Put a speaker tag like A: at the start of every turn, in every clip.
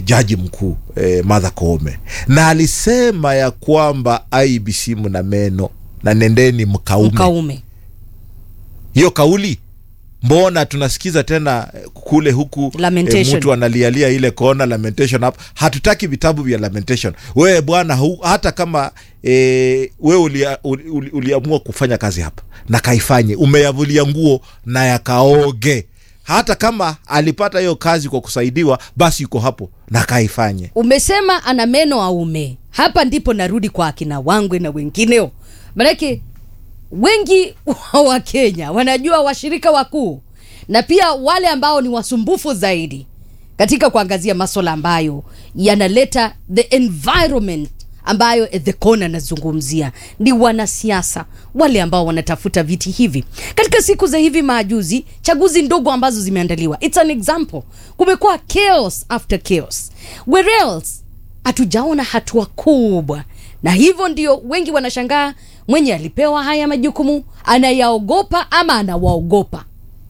A: jaji mkuu e, Martha Koome, na alisema ya kwamba IBC mna meno na nendeni mkaume.
B: Mkaume.
A: Hiyo kauli mbona tunasikiza tena eh, kule huku
B: Lamentation.
A: mtu analialia ile kona lamentation hapo. Hatutaki vitabu vya lamentation. Wewe bwana, hu- hata kama e, wewe ulia, uli, uli, uliamua kufanya kazi hapa na kaifanye, umeyavulia nguo na yakaoge. Hata kama alipata hiyo kazi kwa kusaidiwa, basi yuko hapo na kaifanye.
B: Umesema ana meno aume. Hapa ndipo narudi kwa akina Wangwe na wengineo, manake wengi wa Kenya wanajua washirika wakuu na pia wale ambao ni wasumbufu zaidi katika kuangazia maswala ambayo yanaleta the environment ambayo the corner anazungumzia ni wanasiasa wale ambao wanatafuta viti hivi katika siku za hivi majuzi chaguzi ndogo ambazo zimeandaliwa its an example kumekuwa chaos after chaos where else hatujaona hatua kubwa na hivyo ndio wengi wanashangaa mwenye alipewa haya majukumu anayaogopa ama anawaogopa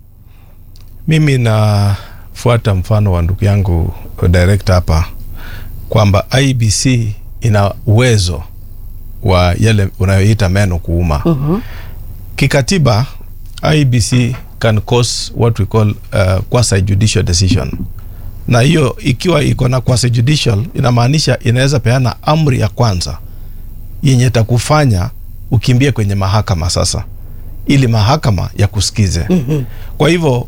C: Mimi nafuata mfano wa ndugu yangu director hapa kwamba IBC ina uwezo wa yale unayoita meno kuuma. Kikatiba IBC can cause what we call uh, quasi judicial decision, na hiyo ikiwa iko na quasi judicial inamaanisha inaweza peana amri ya kwanza yenye takufanya ukimbie kwenye mahakama sasa, ili mahakama ya kusikize. Kwa hivyo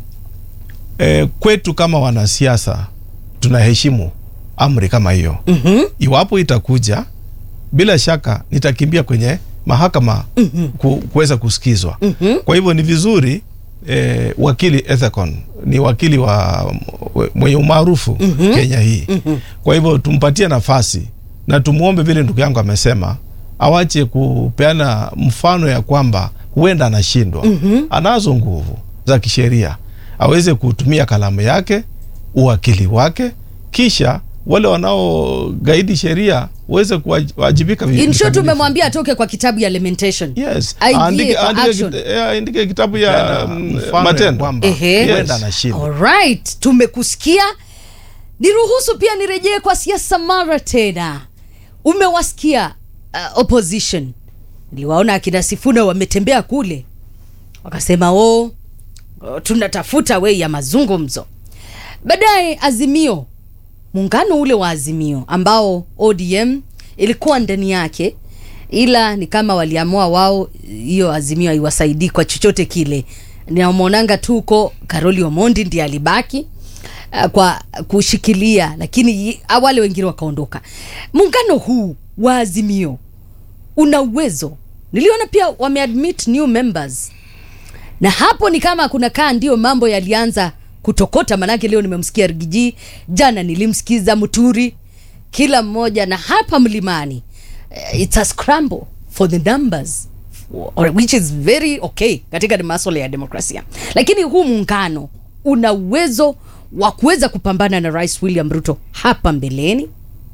C: e, kwetu kama wanasiasa tunaheshimu amri kama hiyo. Iwapo itakuja, bila shaka nitakimbia kwenye mahakama ku, kuweza kusikizwa. Kwa hivyo ni vizuri e, wakili Ethekon ni wakili wa mwenye umaarufu Kenya hii. Kwa hivyo tumpatie nafasi na tumwombe, vile ndugu yangu amesema, awache kupeana mfano ya kwamba huenda anashindwa. Anazo nguvu za kisheria, aweze kutumia kalamu yake, uwakili wake, kisha wale wanaogaidi sheria waweze kuwajibika vi-
B: in short
C: vikamilifu.
B: umemwambia atoke kwa kitabu ya lamentation
C: Yes.
B: Aingie
C: Aandike-
B: kwa
C: aandike
B: action.
C: kit- eh, aandike kitabu ya
D: Tena,
C: mm,
D: mfano ya
C: matendo
D: kwamba
B: Ehe.
C: huenda anashindwa.
B: Alright, tumekusikia. Niruhusu pia nirejee kwa siasa mara tena. Umewasikia uh, opposition, niliwaona akina Sifuna wametembea kule, wakasema o, oh, tunatafuta wei ya mazungumzo. Baadaye Azimio, muungano ule wa Azimio ambao ODM ilikuwa ndani yake, ila ni kama waliamua wao hiyo Azimio haiwasaidii kwa chochote kile. Namwonanga tu huko Karoli Omondi ndiye alibaki uh, kwa kushikilia, lakini yi- wale wengine wakaondoka. Muungano huu wa Azimio una uwezo, niliona pia wameadmit new members na hapo ni kama kuna kaa ndio mambo yalianza kutokota, manake leo nimemsikia Rigiji, jana nilimsikiza Muturi, kila mmoja na hapa mlimani eh, it's a scramble for the numbers or, which is very okay katika masuala ya demokrasia, lakini huu muungano una uwezo wa kuweza kupambana na Rais William Ruto hapa mbeleni.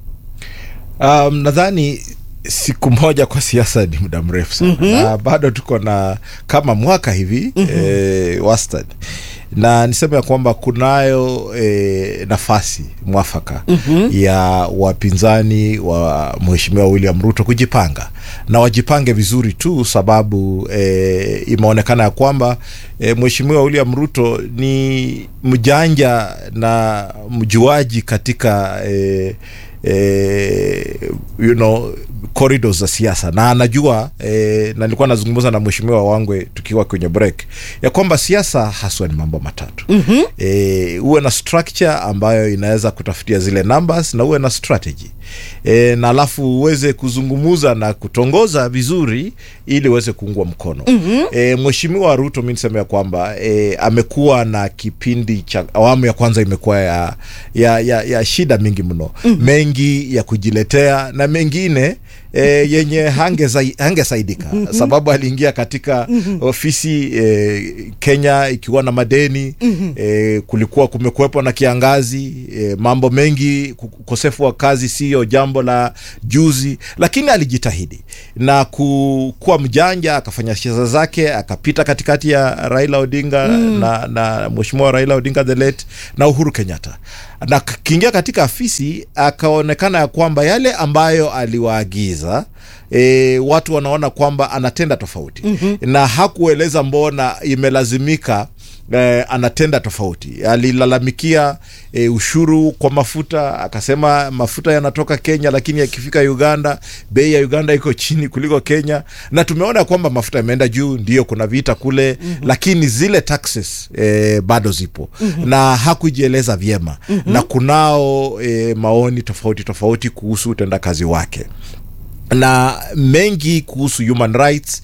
A: Um, nadhani siku moja kwa siasa ni muda mrefu sana na bado tuko na kama mwaka hivi eh, wastani na niseme ya kwamba kunayo eh, nafasi mwafaka ya wapinzani wa mheshimiwa William Ruto kujipanga na wajipange vizuri tu, sababu eh, imeonekana ya kwamba eh, mheshimiwa William Ruto ni mjanja na mjuaji katika eh, eh, you know corridors za siasa na anajua eh, na nilikuwa nazungumza na mheshimiwa Wangwe tukiwa kwenye break ya kwamba siasa haswa ni mambo matatu mm-hmm. eh, uwe na structure ambayo inaweza kutafutia zile numbers na uwe na strategy e, na alafu uweze kuzungumuza na kutongoza vizuri ili uweze kuungwa mkono mm-hmm. e, mheshimiwa Ruto mi niseme ya kwamba e, amekuwa na kipindi cha awamu ya kwanza imekuwa ya, ya, ya, ya shida mingi mno mm-hmm. mengi ya kujiletea na mengine E, yenye hangesaidika hange saidika, mm-hmm. sababu aliingia katika mm-hmm. ofisi e, Kenya ikiwa na madeni mm-hmm. e, kulikuwa kumekuwepo na kiangazi e, mambo mengi, ukosefu wa kazi siyo sio jambo la juzi, lakini alijitahidi na ku, kuwa mjanja, akafanya siasa zake, akapita katikati ya Raila Odinga na, na mheshimiwa Raila Odinga the late na Uhuru Kenyatta, na kiingia katika afisi akaonekana ya kwamba yale ambayo aliwaagiza E, watu wanaona kwamba anatenda tofauti na hakueleza mbona imelazimika eh, anatenda tofauti. Alilalamikia eh, ushuru kwa mafuta, akasema mafuta yanatoka Kenya, lakini yakifika Uganda bei ya Uganda iko chini kuliko Kenya, na tumeona kwamba mafuta yameenda juu, ndio kuna vita kule lakini zile taxes eh, bado zipo na hakujieleza vyema na kunao eh, maoni tofauti tofauti kuhusu utendakazi wake na mengi kuhusu human rights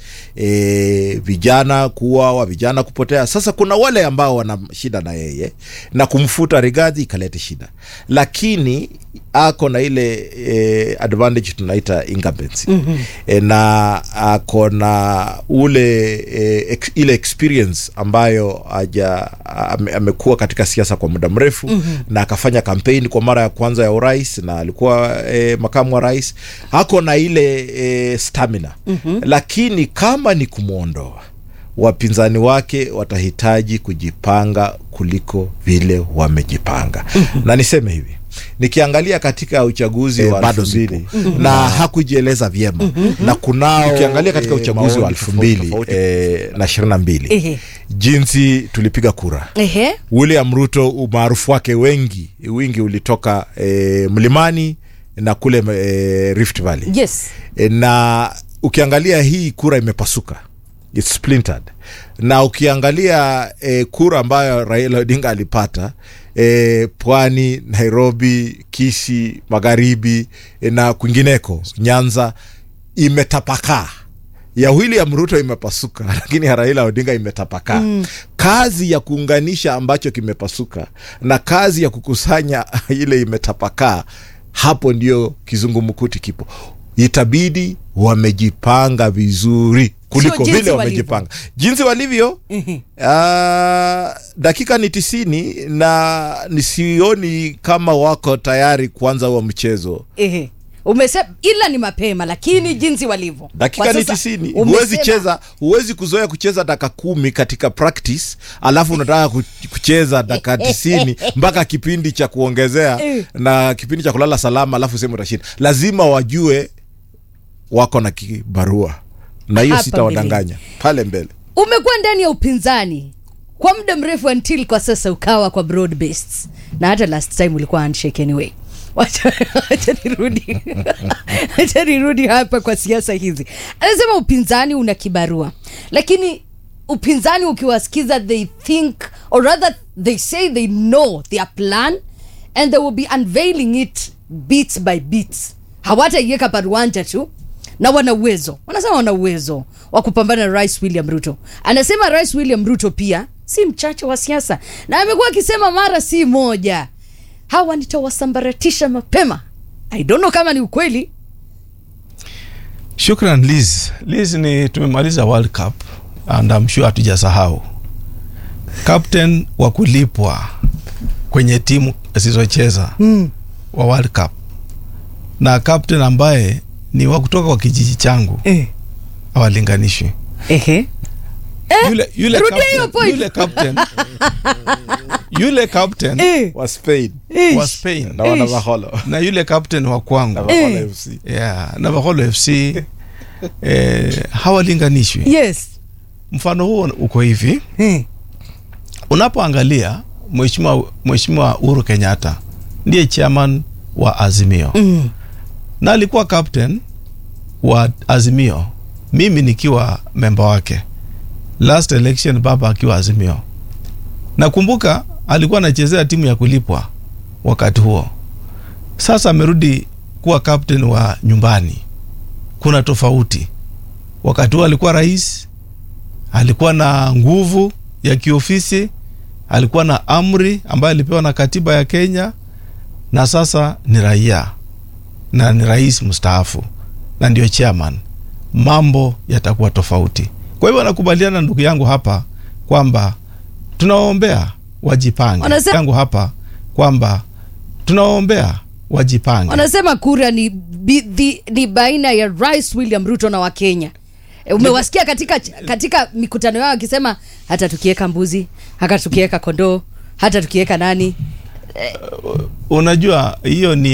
A: e, vijana kuuawa, vijana kupotea. Sasa kuna wale ambao wana shida na yeye na kumfuta Rigathi ikalete shida, lakini ako na ile e, advantage tunaita incumbency mm-hmm. e, na ako na ule e, ex, ile experience ambayo aja ame, amekuwa katika siasa kwa muda mrefu mm-hmm. na akafanya kampeni kwa mara ya kwanza ya urais na alikuwa e, makamu wa rais, ako na ile e, stamina mm-hmm. lakini kama ni kumwondoa wapinzani wake watahitaji kujipanga kuliko vile wamejipanga. na niseme hivi nikiangalia katika uchaguzi
D: Eh,
A: wa
D: bado
A: elfu mbili na hakujieleza vyema na kunao
D: Ukiangalia katika
A: eh,
D: uchaguzi wa
A: maoni
D: elfu
A: tofauti
D: mbili,
A: tofauti, eh, na ishirini na mbili
B: Ehe.
A: jinsi tulipiga kura
B: Ehe.
A: William Ruto umaarufu wake wengi wingi ulitoka eh, mlimani na kule eh, Rift Valley
B: Yes.
A: e, na ukiangalia hii kura imepasuka It's splintered na ukiangalia e, kura ambayo Raila Odinga alipata e, Pwani, Nairobi, Kisi, Magharibi e, na kwingineko Nyanza imetapakaa ya William Ruto imepasuka, lakini ya Raila Odinga imetapakaa. Kazi ya kuunganisha ambacho kimepasuka na kazi ya kukusanya ile imetapakaa, hapo ndio kizungumkuti kipo. Itabidi wamejipanga vizuri kuliko
B: Sio jinsi
A: vile
B: walivyo.
A: wamejipanga, jinsi walivyo. Ah, dakika ni tisini na nisioni kama wako tayari kuanza huo mchezo.
B: Ehe. Umesema ila ni mapema lakini jinsi walivyo.
A: dakika
B: Kwa
A: ni
B: sasa,
A: tisini
B: umesema-
A: huwezi cheza huwezi kuzoea kucheza dakika kumi katika practice alafu unataka ku- kucheza dakika tisini mpaka kipindi cha kuongezea
B: Eh.
A: na kipindi cha kulala salama alafu sehemu utashinda lazima wajue wako na kibarua na hiyo
B: Hapa
A: sitawadanganya pale mbele
B: Umekuwa ndani ya upinzani kwa muda mrefu until kwa sasa ukawa kwa broad based. Na hata last time ulikuwa handshake anyway. Wacha wacha nirudi. Wacha nirudi hapa kwa siasa hizi. Anasema upinzani una kibarua. Lakini upinzani ukiwasikiza they think or rather they say they know their plan and they will be unveiling it bits by bits. Hawataiweka paruanja tu na wana uwezo, wanasema wana uwezo wa kupambana na Rais William Ruto. Anasema Rais William Ruto pia si mchache wa siasa, na amekuwa akisema mara si moja, hawa nitawasambaratisha mapema. I don't know kama ni ukweli.
C: Shukran Liz. Liz, ni tumemaliza World Cup and I'm sure hatujasahau captain wa kulipwa kwenye timu zisizocheza mm. wa World Cup na captain ambaye ni wa kutoka kwa kijiji changu
B: Eh.
C: hawalinganishwi.
B: Ehe.
C: Yule, yule,
B: rudia hiyo
C: captain,
B: point.
C: yule captain yule captain
B: Eh.
A: wa Spain
B: Ish.
C: wa Spain
A: na wana Maholo
C: na yule captain wa
A: na
C: kwangu
A: Maholo
B: Eh.
A: FC
C: yeah, na Maholo FC eh, hawalinganishwi.
B: Yes.
C: Mfano huo uko hivi,
B: Eh.
C: unapoangalia mheshimiwa mheshimiwa Uhuru Kenyatta ndiye chairman wa Azimio
B: Mm.
C: na alikuwa captain wa Azimio, mimi nikiwa memba wake last election, baba akiwa Azimio. Nakumbuka alikuwa anachezea timu ya kulipwa wakati huo. Sasa amerudi kuwa captain wa nyumbani, kuna tofauti. Wakati huo alikuwa rais, alikuwa na nguvu ya kiofisi, alikuwa na amri ambayo alipewa na katiba ya Kenya, na sasa ni raia na ni rais mstaafu na ndio chairman, mambo yatakuwa tofauti. Kwa hivyo nakubaliana na ndugu yangu hapa kwamba tunawaombea wajipange,
B: Wanasema-
C: yangu hapa kwamba tunawaombea wajipange
B: wanasema kura ni, bi, the, ni baina ya rais william ruto na wakenya E, umewasikia katika katika mikutano yao akisema hata tukiweka mbuzi hata tukiweka kondoo hata tukiweka nani
C: unajua hiyo ni